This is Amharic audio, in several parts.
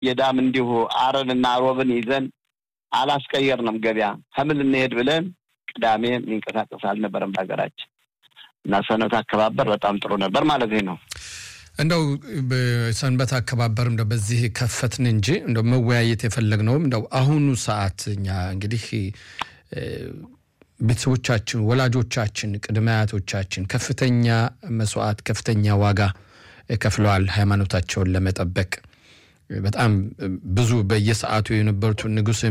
የዳም እንዲሁ አረንና ሮብን ይዘን አላስቀየርንም። ገበያ ከምን እንሄድ ብለን ቅዳሜ የሚንቀሳቀስ አልነበረም በሀገራችን እና ሰንበት አከባበር በጣም ጥሩ ነበር ማለት ነው። እንደው ሰንበት አከባበር እንደው በዚህ ከፈትን እንጂ እንደው መወያየት የፈለግነውም እንደው አሁኑ ሰዓት እኛ እንግዲህ ቤተሰቦቻችን፣ ወላጆቻችን፣ ቅድመ አያቶቻችን ከፍተኛ መስዋዕት፣ ከፍተኛ ዋጋ ከፍለዋል ሃይማኖታቸውን ለመጠበቅ በጣም ብዙ በየሰዓቱ የነበሩት ንጉስም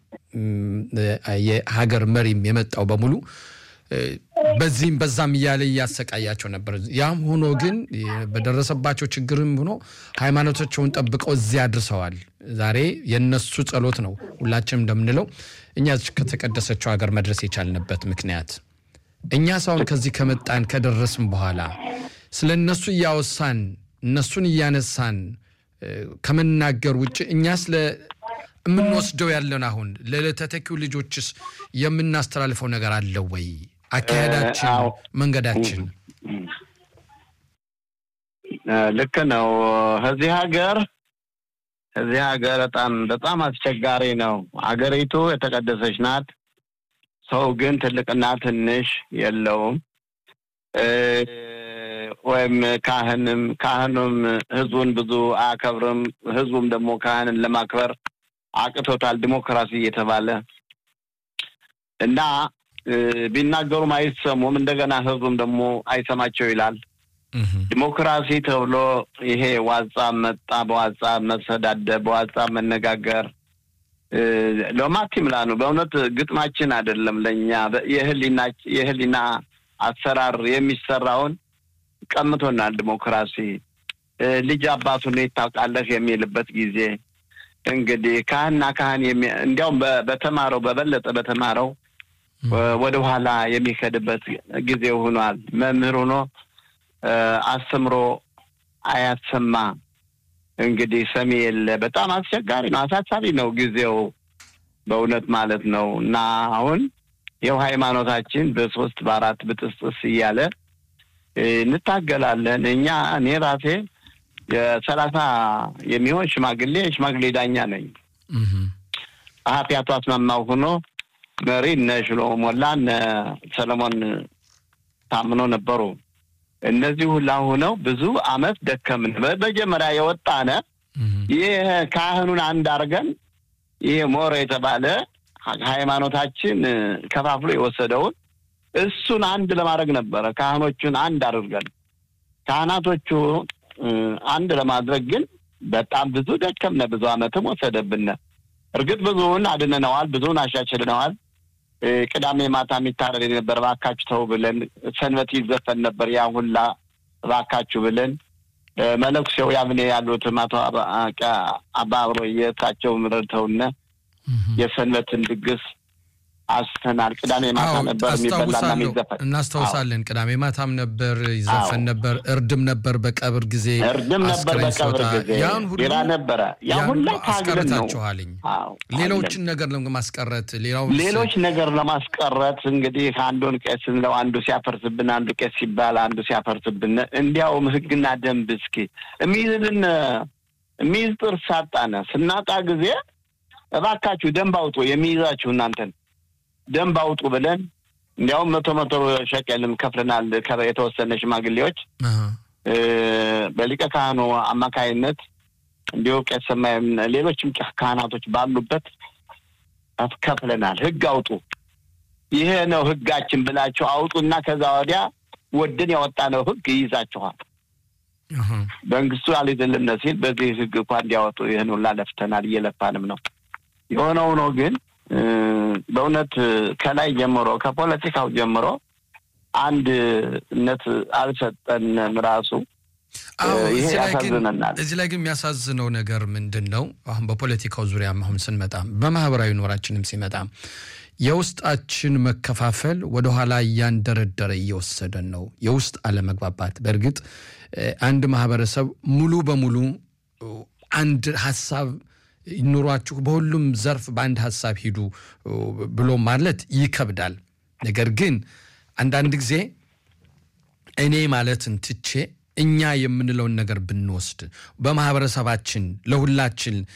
የሀገር መሪም የመጣው በሙሉ በዚህም በዛም እያለ እያሰቃያቸው ነበር። ያም ሆኖ ግን በደረሰባቸው ችግርም ሆኖ ሃይማኖታቸውን ጠብቀው እዚያ አድርሰዋል። ዛሬ የነሱ ጸሎት ነው ሁላችንም እንደምንለው እኛ ከተቀደሰችው ሀገር መድረስ የቻልንበት ምክንያት እኛ ሳሁን ከዚህ ከመጣን ከደረስም በኋላ ስለ እነሱ እያወሳን እነሱን እያነሳን ከመናገር ውጭ እኛ ስለ የምንወስደው ያለን አሁን ለተተኪው ልጆችስ የምናስተላልፈው ነገር አለ ወይ? አካሄዳችን፣ መንገዳችን ልክ ነው። እዚህ ሀገር እዚህ ሀገር በጣም በጣም አስቸጋሪ ነው። ሀገሪቱ የተቀደሰች ናት። ሰው ግን ትልቅና ትንሽ የለውም። ወይም ካህንም ካህኑም ህዝቡን ብዙ አያከብርም። ህዝቡም ደግሞ ካህንን ለማክበር አቅቶታል። ዲሞክራሲ እየተባለ እና ቢናገሩም አይሰሙም። እንደገና ህዝቡም ደግሞ አይሰማቸው ይላል። ዲሞክራሲ ተብሎ ይሄ ዋጻብ መጣ፣ በዋጻብ መሰዳደብ፣ በዋጻብ መነጋገር ለማት ይምላ ነው። በእውነት ግጥማችን አይደለም ለእኛ የህሊና የህሊና አሰራር የሚሰራውን ቀምቶናል። ዲሞክራሲ ልጅ አባቱን ታውቃለህ የሚልበት ጊዜ እንግዲህ ካህንና ካህን እንዲያውም በተማረው በበለጠ በተማረው ወደ ኋላ የሚከድበት ጊዜ ሆኗል። መምህር ሆኖ አስተምሮ አያሰማ እንግዲህ ሰሚ የለ። በጣም አስቸጋሪ ነው፣ አሳሳቢ ነው ጊዜው በእውነት ማለት ነው። እና አሁን ይኸው ሃይማኖታችን በሶስት በአራት ብጥስጥስ እያለ እንታገላለን። እኛ እኔ ራሴ የሰላሳ የሚሆን ሽማግሌ ሽማግሌ ዳኛ ነኝ። ጸሐፊ አቶ አስማማው ሆኖ መሪ እነ ሽሎሞ ሞላ እነ ሰለሞን ታምኖ ነበሩ። እነዚህ ሁላ ሆነው ብዙ አመት ደከምን። መጀመሪያ የወጣነ ይህ ካህኑን አንድ አድርገን ይህ ሞረ የተባለ ሃይማኖታችን ከፋፍሎ የወሰደውን እሱን አንድ ለማድረግ ነበረ። ካህኖቹን አንድ አድርገን ካህናቶቹ አንድ ለማድረግ ግን በጣም ብዙ ደከምነ። ብዙ አመትም ወሰደብን። እርግጥ ብዙውን አድነነዋል፣ ብዙውን አሻሽልነዋል። ቅዳሜ ማታ የሚታረድ የነበር እባካችሁ ተው ብለን ሰንበት ይዘፈን ነበር። ያ ሁላ እባካችሁ ብለን መነኩሴው ያምኔ ያሉት አቶ አባ አብሮ የእሳቸው ረድተውነ የሰንበትን ድግስ አስተናል። ቅዳሜ ማታ ነበር የሚበላና የሚዘፈን እናስታውሳለን። ቅዳሜ ማታም ነበር ይዘፈን ነበር። እርድም ነበር በቀብር ጊዜ እርድም ነበር በቀብር ጊዜ ያን ሁሉ ሌላ ነበረ። ያ ሁላ ታግለን ነው አስቀርታችኋልኝ። ሌሎችን ነገር ለማስቀረት ሌላው ሌሎች ነገር ለማስቀረት እንግዲህ አንዱን ቄስ ስንለው አንዱ ሲያፈርስብን፣ አንዱ ቄስ ሲባል አንዱ ሲያፈርስብን፣ እንዲያውም ህግና ደንብ እስኪ የሚይዝልን የሚይዝ ጥርስ ሳጣነ ስናጣ ጊዜ እባካችሁ ደንብ አውጡ የሚይዛችሁ እናንተን ደንብ አውጡ ብለን እንዲያውም መቶ መቶ ሸቀልም ከፍለናል። የተወሰነ ሽማግሌዎች በሊቀ ካህኑ አማካይነት እንዲሁ ቄስ ሰማይም ሌሎችም ካህናቶች ባሉበት ከፍለናል። ህግ አውጡ፣ ይሄ ነው ህጋችን ብላችሁ አውጡና ከዛ ወዲያ ወድን ያወጣነው ህግ ይይዛችኋል። መንግስቱ አልይዝልን ሲል በዚህ ህግ እንኳ እንዲያወጡ ይህን ሁላ ለፍተናል፣ እየለፋንም ነው። የሆነ ሆኖ ግን በእውነት ከላይ ጀምሮ ከፖለቲካው ጀምሮ አንድነት አልሰጠንም። ራሱ ይሄ ያሳዝነናል። እዚህ ላይ ግን የሚያሳዝነው ነገር ምንድን ነው? አሁን በፖለቲካው ዙሪያም አሁን ስንመጣም በማህበራዊ ኑራችንም ሲመጣም የውስጣችን መከፋፈል ወደኋላ እያንደረደረ እየወሰደን ነው። የውስጥ አለመግባባት። በእርግጥ አንድ ማህበረሰብ ሙሉ በሙሉ አንድ ሀሳብ ኑሯችሁ በሁሉም ዘርፍ በአንድ ሀሳብ ሂዱ ብሎ ማለት ይከብዳል። ነገር ግን አንዳንድ ጊዜ እኔ ማለትን ትቼ እኛ የምንለውን ነገር ብንወስድ በማህበረሰባችን ለሁላችን